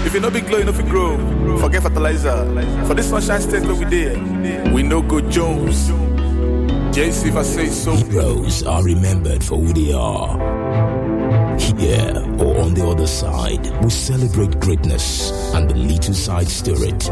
If you no be glow, you no fit grow. Forget fertilizer. For this sunshine state where we there, we no go Jones. JC if I say so. Heroes are remembered for who they are. Here or on the other side, we celebrate greatness and the little side spirit.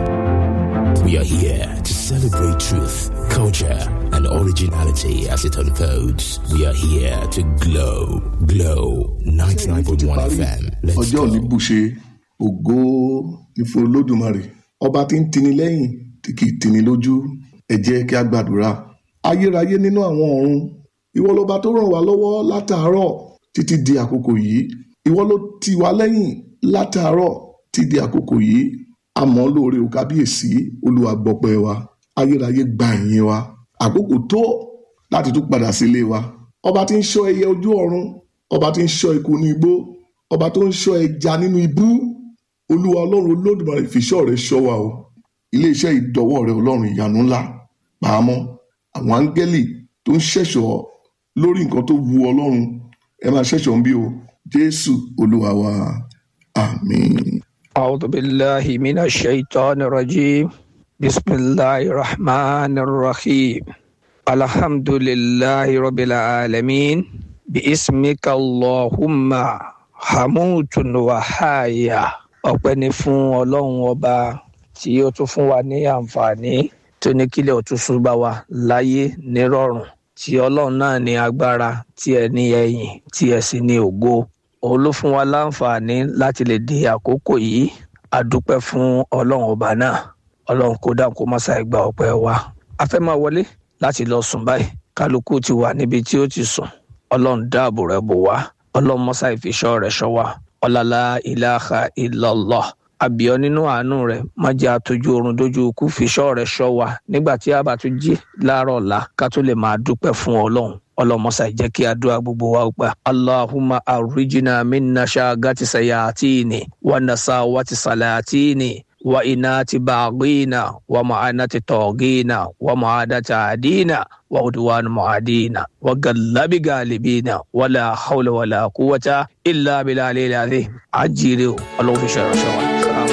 We are here to celebrate truth, culture, and originality as it unfolds. We are here to glow, glow. 99.1 FM. Let's ọjọ́ òní go. bùṣe ògo ìfún olódùmarè ọba tí ń tini lẹ́yìn tí kì í tini lójú ẹ jẹ́ kí a gbàdúrà ayérayé nínú àwọn ọ̀run ìwọ lọba tó ràn wá lọ́wọ́ látàárọ̀ títí di àkókò yìí ìwọ ló tì wá lẹ́yìn látàárọ̀ títí di àkókò yìí àmọ́ lóore ò kábíyèsí olúwa gbọpẹ́ wa ayérayé gba ìyìn wa àkókò tó láti tún padà sílé wa ọba tí ń ṣọ́ ẹyẹ ojú ọ̀run ọba tí ń ṣọ́ eku ní igbó ọba tó ń ṣọ́ ẹja nínú ibú olúwa ọlọ́run olódùmarè fìṣọ́ rẹ̀ ṣọ́ wa o iléeṣẹ́ ìdọ́wọ́ rẹ̀ ọlọ́run ìyanu ńlá pàmò àwọn áńgẹ́lì tó ń ṣẹ̀ṣọ́ lórí nǹkan tó wu ọlọ́run ẹ máa ṣẹ̀ṣọ́ ń bí o jésù olúwa wa àmín. أعوذ بالله من الشيطان الرجيم بسم الله الرحمن الرحيم الحمد لله رب العالمين باسمك اللهم حموت وحايا ọpẹ́ ni fún ọlọ́run ọba tí ó tún fún wa ní àǹfààní tó ní kílẹ̀ òtúnṣu bá wa láyé nírọ̀rùn tí ọlọ́run náà ní agbára tí ẹ ní ẹ̀yìn tí ẹ sì ní ògo òun ló fún wa láǹfààní láti lè di àkókò yìí a dúpẹ́ fún ọlọ́run ọba náà ọlọ́run kó dáhùn kó má ṣàì gba ọpẹ́ wa a fẹ́ máa wọlé láti lọ sùn báyìí kálukú ti wà níbi tí ó ti sùn ọlọ́run dáàbò rẹ̀ bò wá ọlọ́run mọ́sá ìfiṣọ́ rẹ̀ ṣọ́ wa ọ̀làlá ìlàhà ìlọ́lọ́ àbíọ́ nínú àánú rẹ̀ má jẹ́ àtọ́jú oorun dójú ikú fiṣọ́ rẹ̀ ṣọ́ wa nígbà tí a bá tún jí láàárọ̀ ọ̀la ká tó lè máa dúpẹ́ fún ọlọ́run ọlọmọsà jẹ́ kí àdúrà gbogbo wa gbà allahumma arrijina minna shagati sayatini wa nasawati salatini wa inati baghina wa ma'anati togina wa ma'adati adina wa udwan mu'adina wa gallabi galibina wala hawla wala quwwata illa billahi al-azim ajire ọlọ́run fi ṣe ìránṣẹ́ wa.